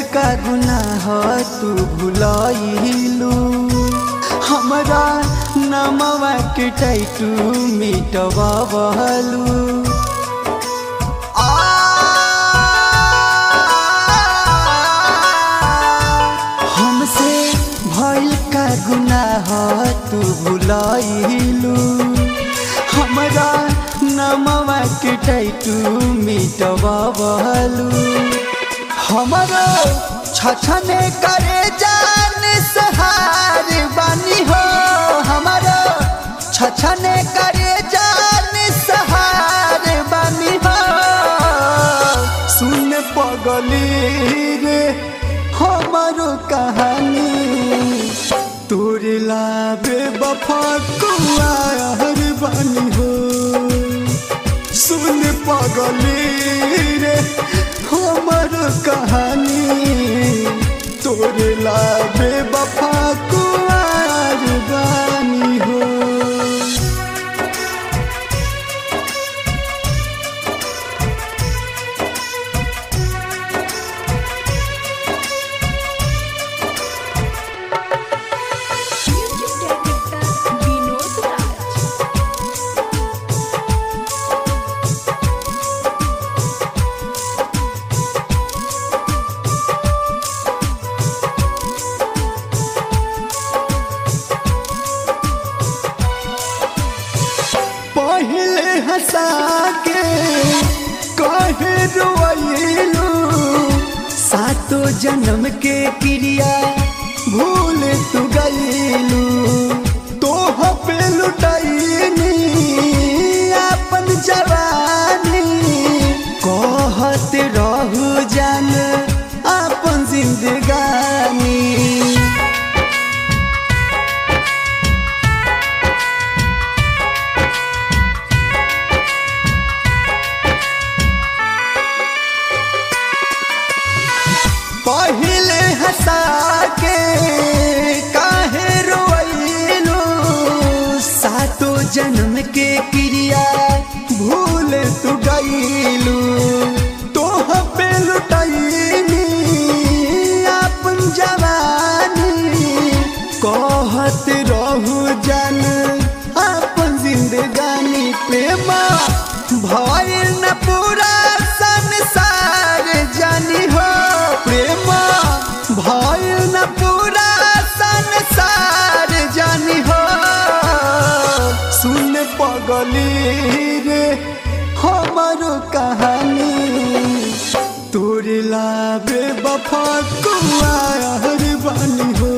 का गुनाह तू भुलाइलू हमरा नमवा के टैटू मिटवावलू हमसे भइल का गुनाह तू भुलाइलू हमरा नमवा के टैटू मिटवावलू हमरो छछने करे जान सहार बानी हो हमरो छछने करे जान सहार बानी हो सुन पगली रे हमारो कहानी तोरे लाबे बफा कुआर बानी हो सुन पगली रे हमर कहानी तोरे लाबे बफा कुआर बानी हो म्यूजिक डायरेक्टर विनोद राज पहले हंसा के कहे रोइलू सातो जन्म के क्रिया भूल तू गईलू तोह पे लुटैनी अपन जवानी कहत रहू जान अपन जिंदगानी पहले हंसा के काहे रोइलू सातो जन्म के क्रिया भूल तू गईलू तोह पे लुटैनी अपन जवानी कहत रहू जन अपन जिंदगानी प्रेमा भइल न पूरा संसार जानी हो प्रेमा भइल न पूरा संसार जानी हो सुन पगली रे हमारो कहानी तोरे लाबे बफा कुआर बानी हो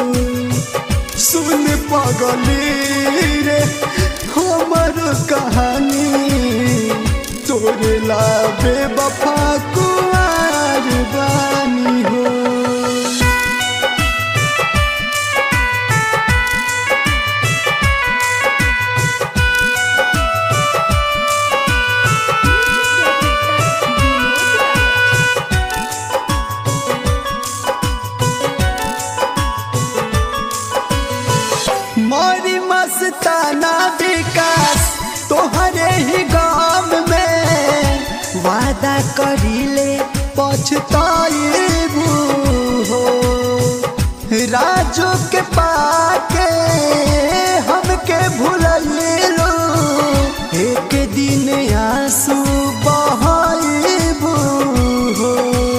सुन पगली रे हमर कहानी तोरे लाबे बफा कुआर बानी हो म्यूजिक डायरेक्टर विनोद राज मोरी मस्ताना विकास तोहरे ही गाम में वादा करीले पछताइबू हो राजू के पाके हमके भूलैलू एक दिन आंसू बहाइबू हो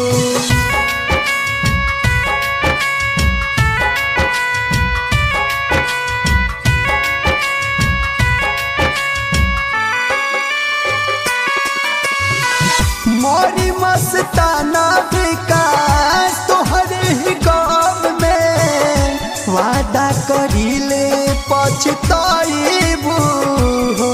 मोरी मस्ताना विकास तोहरे ही गाम में वादा करीले पछताइबू हो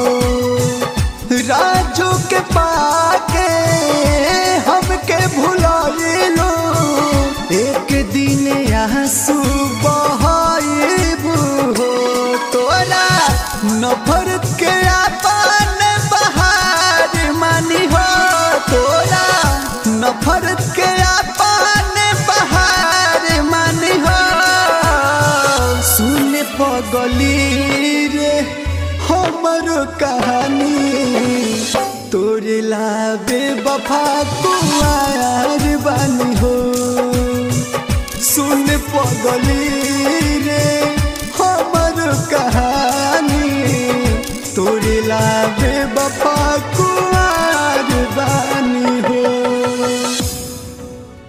राजू के पाके हमके भुलाइलू एक दिन आंसू बहाइबू हो तोरा नफरत के अपन बहार मानी हो तोरा नफरत के अपन बहार मानी हो सुन पगली रे हमर कहानी तोरे लाबे बफा कुआर बानी हो सुन पगली रे हमर कहानी तोरे लाबे बपा